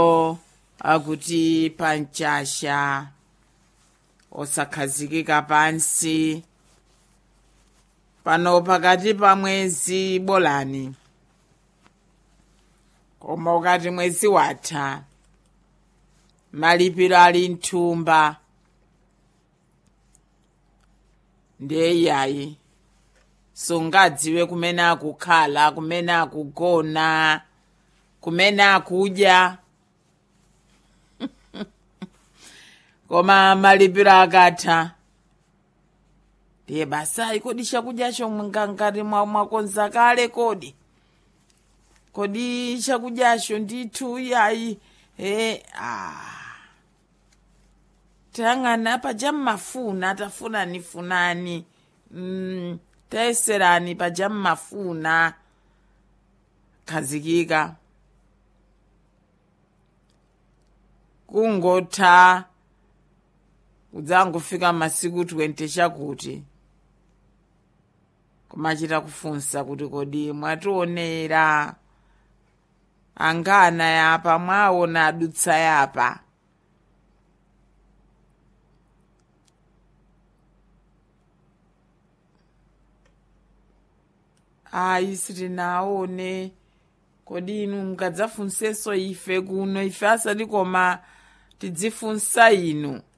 akuti panchasha osakhazikika pansi pano pakati pa mwezi bolani koma ukati mwezi watha malipiro ali mthumba ndiye iyayi sungadziwe kumene akukhala kumene akugona kumene akudya koma malipiro akatha ndiye basayi kodi chakudyacho ngati mwakonza kale kodi kodi chakudyacho ndithu iyayi e ah. tayang'ana paja mmafuna tafunani funani mm, tayeserani paja mmafuna khazikika kungotha kudzangofika masiku 20 chakuti kumachita kufunsa kuti kodi mwationera angana yapa mwaona adutsa yapa ayi sitinaone kodi inu mukadzafunsenso ife kuno ife asati koma tidzifunsa inu